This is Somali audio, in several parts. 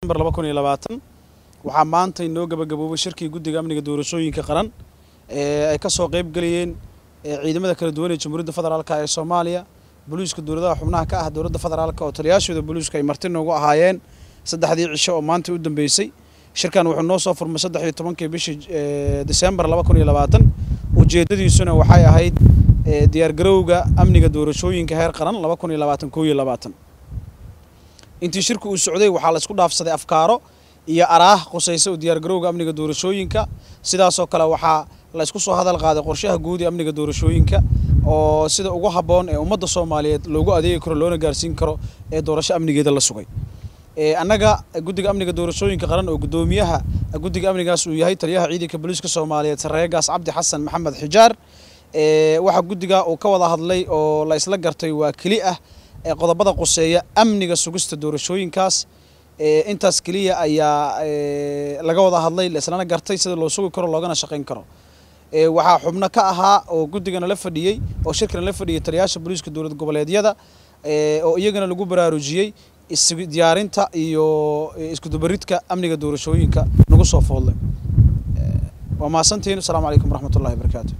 waxaa maanta inoo gabagaboobay shirkii guddiga amniga doorashooyinka qaran ee ay ka soo qayb galayeen ciidamada kala duwan ee jamhuuriyadda federaalka ee soomaaliya booliiska dowladaha xubnaha ka ah dowladda federaalka oo taliyaashooda booliisku ay marti noogu ahaayeen saddexdii cisho oo maanta u dambeysay shirkan wuxuu noo soo furmay saddex iyo tobankii bishii disembar laba kun iyo labaatan ujeedadiisuna waxay ahayd diyaargarowga amniga doorashooyinka heer qaran laba kun iyo labaatan koo iyo labaatan intii shirku uu socday waxaa la isku dhaafsaday afkaaro iyo araah qusaysa u diyaargarowga amniga doorashooyinka sidaasoo kale waxaa la isku soo hadal qaaday qorshaha guud ee amniga doorashooyinka oo sida ugu habboon ee ummadda soomaaliyeed loogu adeegi karo loona gaarsiin karo ee doorasho amnigeeda la sugay annaga guddiga amniga doorashooyinka qaran oo guddoomiyaha guddiga amnigaas uu yahay taliyaha ciidanka booliiska soomaaliyeed sareegaas cabdi xasan maxamed xijaar waxaa guddiga uu ka wada hadlay oo la isla gartay waa keli ah qodobada quseeya amniga sugista doorashooyinkaas intaas keliya ayaa laga wada hadlay laislana gartay sida loo sugi karo loogana shaqayn karo waxaa xubno ka ahaa oo guddigana la fadhiyey oo shirkana la fadhiyey taliyaasha booliiska dowlad goboleedyada oo iyagana lagu baraarujiyey diyaarinta iyo iskudubaridka amniga doorashooyinka nagu soo foodlay waa mahadsantihiin asalaamu calaykum waraxmatullahi wabarakaatu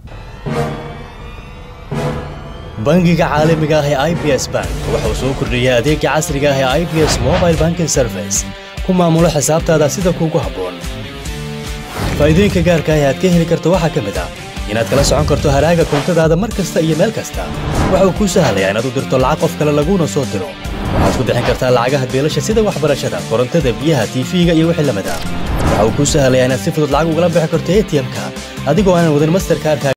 bangiga caalamiga ah ee i b s bank wuxuu soo kordhiyey adeega casriga ah ee i b s mobile banking service ku maamulo xisaabtaada sida kuugu habboon faa'iidooyinka gaarka ah ee aad ka heli karto waxaa ka mid ah inaad kala socon karto haraaga koontadaada mar kasta iyo meel kasta waxa uu kuu sahlayaa inaad u dirto lacag qof kale laguuna soo diro waxaad ku bixin kartaa lacagaha beelasha sida waxbarashada korontada biyaha tiifiga iyo wixii lamid ah waxa uu kuu sahlayaa inaad si fudud lacag ugala bixi karto a t m-ka adigoo aanan wadin masterkaarka